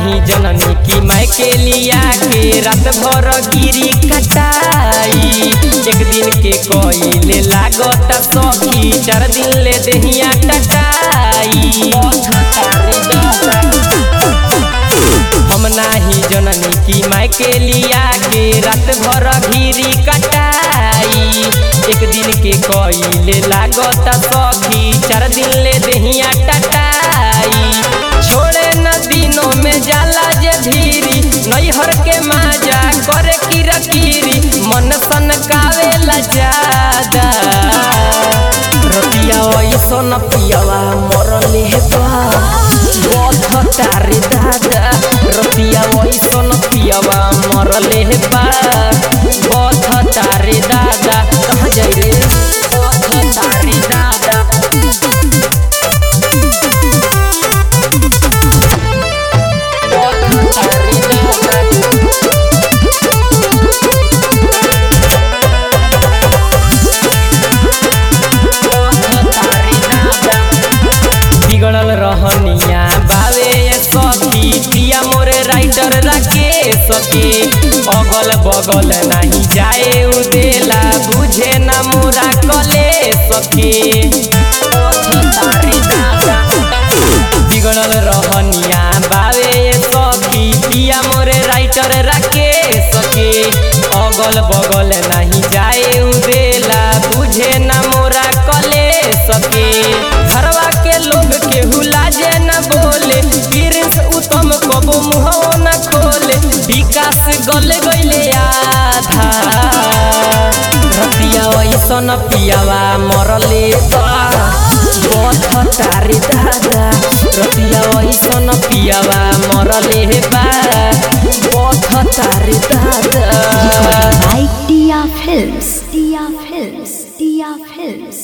नाही जननी की मैं के लिया के रात भर गिरी कटाई एक दिन के कोइले लागत सखी चार दिन ले देहिया टटाई हम नाही जननी की मैं के लिया के रात भर घिरी कटाई एक दिन के कोइले लागत सखी चार दिन ले देहिया टटाई छोड़े न दिनों में जाला जे धीरी नैहर के माजा करे किरा किरी मन सन कावेला जादा रतिया ऐसन पियावा मरले बा बध तारे दादा रतिया ऐसन पियावा मरले बा बध तारे दादा कहाँ जाई रे बध तारे दादा बध तारे दादा बिगड़ल रहनिया बावे सखी पिया मोरे राइटर रखे सके अगल बगल नहीं जाए उदेला बुझे ना मोरा कले सके बिगड़ल रहनिया बावे सखी पिया मोरे राइटर रखे सके अगल बगल नहीं जाए उदेला बुझे ना मोरा कले सके घरवा के लोग केहू लाजे न बोले प्रिंस उत्तम कबो मुहवा न खोले विकास गल गईले आधा रतिया ऐसन पियावा मरले बा बध तारे दादा रतिया ऐसन पियावा मरले बा बध तारे दादा by Tia Films. Tia Films. Tia Films.